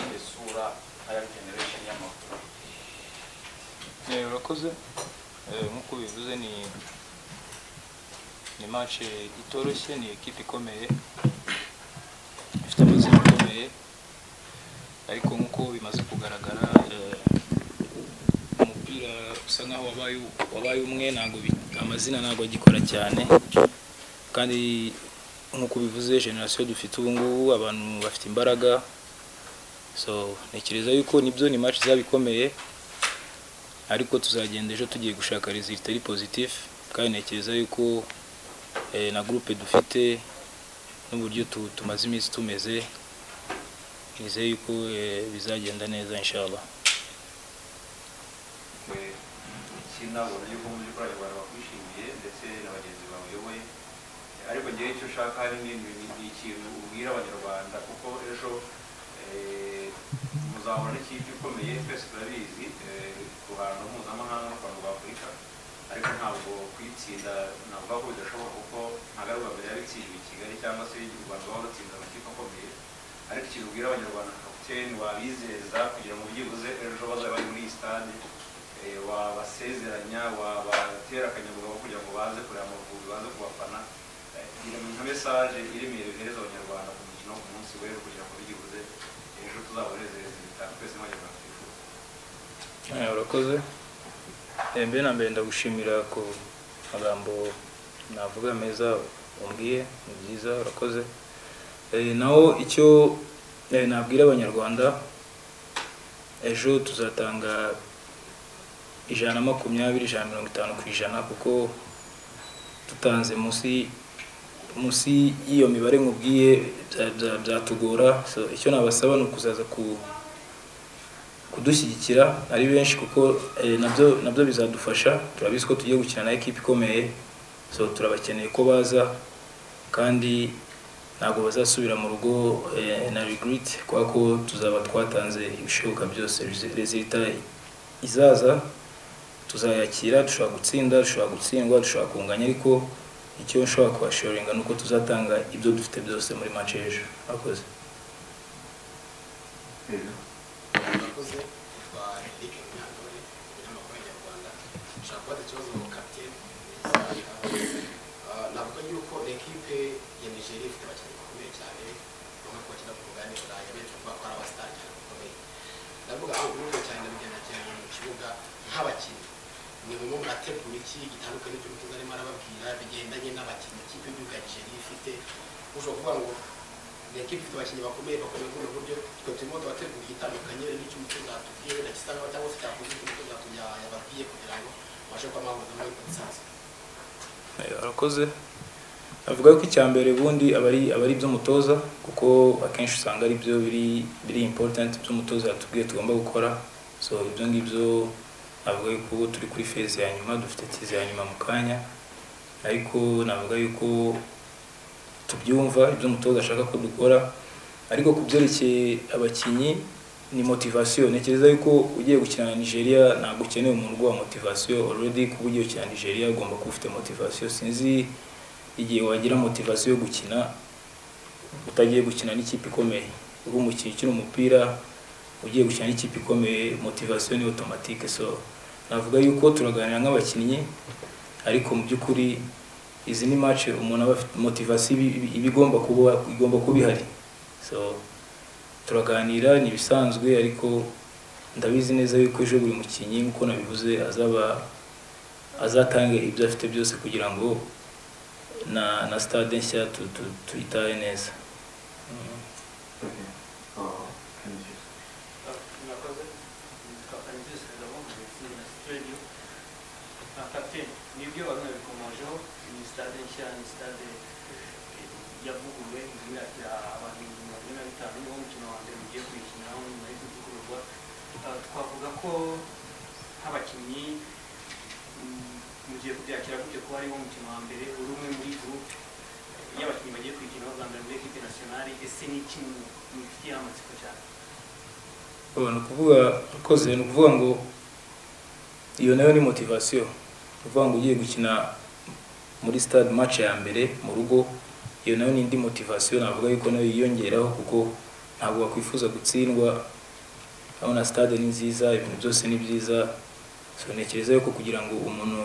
kuba higher generation y'amakuru urakoze nk'uko bivuze ni ni match itoroshye ni ekipe ikomeye ifite amazina akomeye ariko nk'uko bimaze kugaragara eh, umupira usa nkaho wabaye wabaye umwe ntabwo bi- amazina ntabwo agikora cyane kandi nk'uko bivuze generasiyo dufite ubu ngubu abantu bafite imbaraga so ntekereza yuko nibyo ni match izaba ikomeye ariko tuzagenda ejo tugiye gushaka result ari positif kandi ntekereza yuko eh, na groupe dufite n'uburyo tu- tumaze iminsi tumeze nizeye yuko eh, bizagenda neza inshallah twe ukina ubona yuko mu by'ukuri abantu bakwishimiye ndetse na bagenzi bawe uyoboye ariko ngewe icyo ushaka hari ni ni- ni ikintu ubwira abanyarwanda kuko ejo eh, muzahura n'ikipe ikomeye twese turabizi eh, ku ruhando mpuzamahanga no ku bantu b'afurika ariko ntabwo kuyitsinda navuga ko bidashoboka kuko ntabwo ari ubwa mbere yaba itsinzwe i Kigali cyangwa se u Rwanda ruba rutsinze amakipe akomeye ariko ikintu ubwira abanyarwanda kapiteni wabizeza kugira ngo byibuze ejo bazaba bari muri iyi stade eh, wabasezeranya wabatera akanyabugabo kugira ngo baze kureba amavubi baze kubafana Eh, gira nka mesaje iremereye uhereza abanyarwanda ku mukino wo ku munsi w'ejo kugira ngo byibuze ejo tuzabanezereze bitanu twese nk'abanyarwanda twifuza Eh, urakoze Eh, mbere na mbere ndagushimira ku magambo navuga meza umbwiye ni byiza urakoze Eh, naho icyo eh, nabwira abanyarwanda ejo tuzatanga ijana na makumyabiri ijana na mirongo itanu ku ijana kuko tutanze munsi munsi y'iyo mibare nkubwiye bya- bya- byatugora so icyo nabasaba ni ukuzaza ku kudushyigikira ari benshi kuko eh, nabyo nabyo bizadufasha turabizi ko tugiye gukina na ekipe ikomeye so turabakeneye ko baza kandi ntabwo bazasubira mu rugo eh, na regret kubera ko tuzaba twatanze ibishoboka byose resulta izaza tuzayakira dushobora gutsinda dushobora gutsindwa dushobora kunganya ariko icyo nshobora kubashoringa ni uko tuzatanga ibyo dufite byose muri match y'ejo akoze yakoze yitwa Eric Nyandore umunyamakuru w'Inyarwanda nshaka kubaza ikibazo mu kapiteni navuga yuko ekipe ya Nigeria ifite abakinnyi bakomeye cyane bamwe ko bakina ku mugabane w'Uburayi benshi bavuga ko ari abasitari cyane bakomeye ndavuga aho uburundi cyane ndabigereranya mu kibuga nk'abakinnyi ni bumwe mu bategura iki gitandukanye n'ibyo umutoza arimo arababwira bigendanye n'abakinnyi ikipe y'igihugu ya Nigeria ifite ushobora kuvuga ngo ni ekipe ifite abakinnyi bakomeye bakomeye muri ubu buryo twe turimo turategura igitandukanye n'icyo umutoza yatubwiye na gisa nkaho cyangwa se cyakoze icyo umutoza yatu- yababwiye kugira ngo babashe kuba bahuza muri konsansi Eh, arakoze avuga ko icya mbere ubundi aba ari aba ari iby'umutoza kuko akenshi usanga ari byo biri biri important by'umutoza yatubwiye tugomba gukora so ibyo ngibyo navuga yuko ubu turi kuri fezi ya nyuma dufite tizi ya nyuma mu kanya ariko navuga yuko tubyumva ibyo umutoza ashaka ko dukora ariko ku byerekeye abakinnyi ni motivasiyo ntekereza yuko ugiye gukina na nigeria ntabwo ukeneye umuntu uguha motivasiyo already kuba ugiye gukina na nigeria ugomba kuba ufite motivasiyo sinzi igihe wagira motivasiyo yo gukina utagiye gukina n'ikipe ikomeye uri umukinnyi ukina umupira ugiye gukina n'ikipe ikomeye motivasiyo ni otomatike so navuga yuko turaganira nk'abakinnyi ariko mu by'ukuri izi ni match umuntu aba afite motivasiyo ibi- ibi- iba igomba kuba igomba kuba ihari so turaganira ni ibisanzwe ariko ndabizi neza yuko ejo buri mukinnyi nk'uko nabivuze azaba azatanga ibyo afite byose kugira ngo na na stade nshya tu- tu- tuyitahe neza Mm. mwakoze twatangiye gusubiramo mu itsinda na studio na kapiteni nibyo wari unabikomojeho ni stade nshya ni stade eh, yavuguruwe imyaka abantu ibihumbi magana ane na bitanu niwo mukino wa mbere mugiye kuyikinaho nyuma yo kuvugururwa Ah, twavuga ko nk'abakinnyi mm, mugiye kubyakira gutyo kuba ariwo mukino wa mbere uri umwe muri groupe y'abakinnyi bagiye kuyikinaho bwa mbere muri ekipe nasiyonari ese ni iki mufitiye amatsiko cyane Oya, ni ukuvuga akoze ni ukuvuga ngo iyo nayo ni motivasiyo ni ukuvuga ngo ugiye gukina muri stade match ya mbere mu rugo iyo nayo ni indi motivasiyo navuga yuko nayo yiyongeraho kuko ntabwo wakwifuza gutsindwa urabona stade ni nziza ibintu byose ni byiza so ntekereza yuko kugira ngo umuntu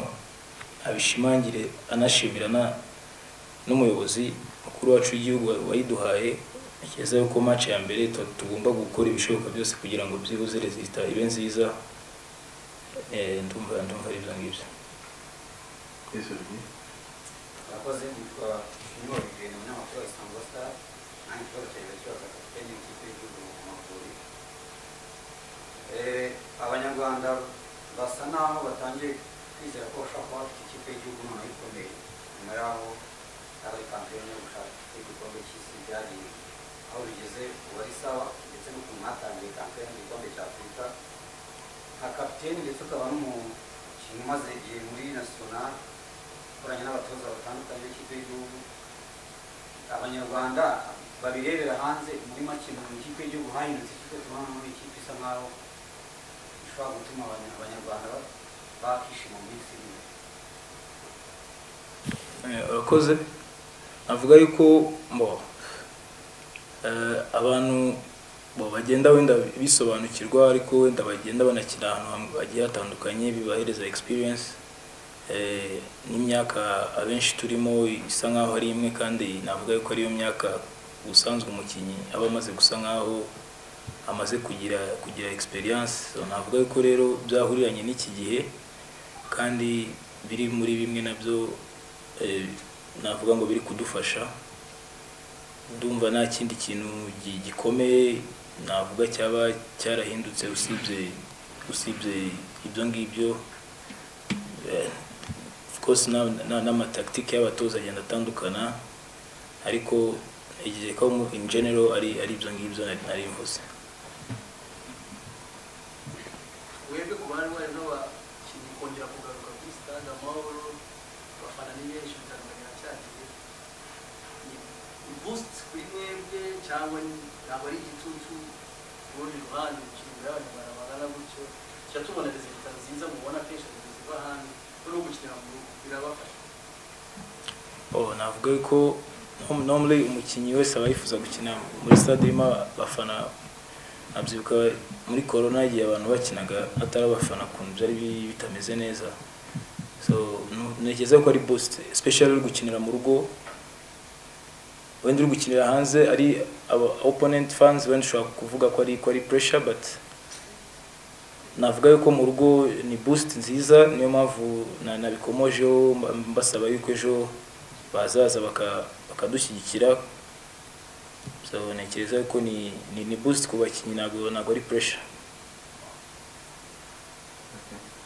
abishimangire anashimira na- n'umuyobozi mukuru wacu w'igihugu wa- wayiduhaye ntekereza yuko match ya mbere tu- tugomba gukora ibishoboka byose kugira ngo byibuze resita ibe nziza Eh, ndumva ndumva ari ibyo ngibyo abakozi bitwa nyuma bigenda umunyamakuru wa isango star nanjye ikibazo cyanjye kibaza kapiteni w'ikipe y'igihugu mu Mavubi Eh, abanyarwanda basa naho batangiye kwizera ko bashobora kuba bafite ikipe y'igihugu noneho ikomeye nyuma y'aho ari kampeyini yo gushaka igikombe cy'isi byagiye aho bigeze ubu ari sawa ndetse n'ukuntu hatangiye kampeyini y'igikombe cya afurika nka kapiteni ndetse ukaba n'umukinnyi umaze igihe muri nasiyonari ukoranye n'abatoza batandukanye b'ikipe y'igihugu abanyarwanda babirebera hanze muri make mu ikipe y'igihugu hahindutse ikipe tubona muri ikipe isa nkaho ishobora gutuma abanya- abanyarwanda ba- bakishima mu minsi iri imbere Eh, urakoze navuga yuko mbo eh, abantu bo bagenda wenda bisobanukirwa ariko wenda bagenda banakina ahantu ham- hagiye hatandukanye bibahereza experience eh, n'imyaka abenshi turimo isa nkaho ari imwe kandi navuga yuko ariyo myaka ubusanzwe umukinnyi aba amaze gusa nkaho amaze kugira kugira experience So, navuga yuko rero byahuriranye n'iki gihe kandi biri muri bimwe nabyo eh, navuga ngo biri kudufasha ndumva nta kindi kintu gi- gikomeye navuga cyaba cyarahindutse usibye usibye ibyo ngibyo Eh, of course na- na- n'amatakitike y'abatoza agenda atandukana ariko igihe ko mu- in general ari ari ibyo ngibyo nari nari mvuze webwe ku bari bari n'abakinnyi kongera kugaruka kuri stade amahoro abafana ni benshi bitandukanye na cyagiye ni boost kuri mwebwe cyangwa ni- ntabwo ari igitutu ku rundi ruhande imikino imbere y'abanyarwanda bangana gutyo tujya tubona rezilita nziza mubona kenshi abayobozi ziva hanze no gukinira mu rugo birabafasha Oh, navuga yuko no- normally umukinnyi wese aba yifuza gukina muri stade irimo abafana abyibuka muri corona igihe abantu bakinaga atari abafana kuntu byari bi- bitameze neza so nu- ntekereza ko ari boost especially uri gukinira mu rugo wenda uri gukinira hanze ari aba opponent fans wenda ushobora kuvuga ko ari ko ari pressure but navuga yuko mu rugo ni boost nziza niyo mpamvu na- nabikomojeho mba- mbasaba yuko ejo bazaza baka- bakadushyigikira so ntekereza yuko ni ni, ni boost ku bakinnyi ntabwo ntabwo ari pressure Okay.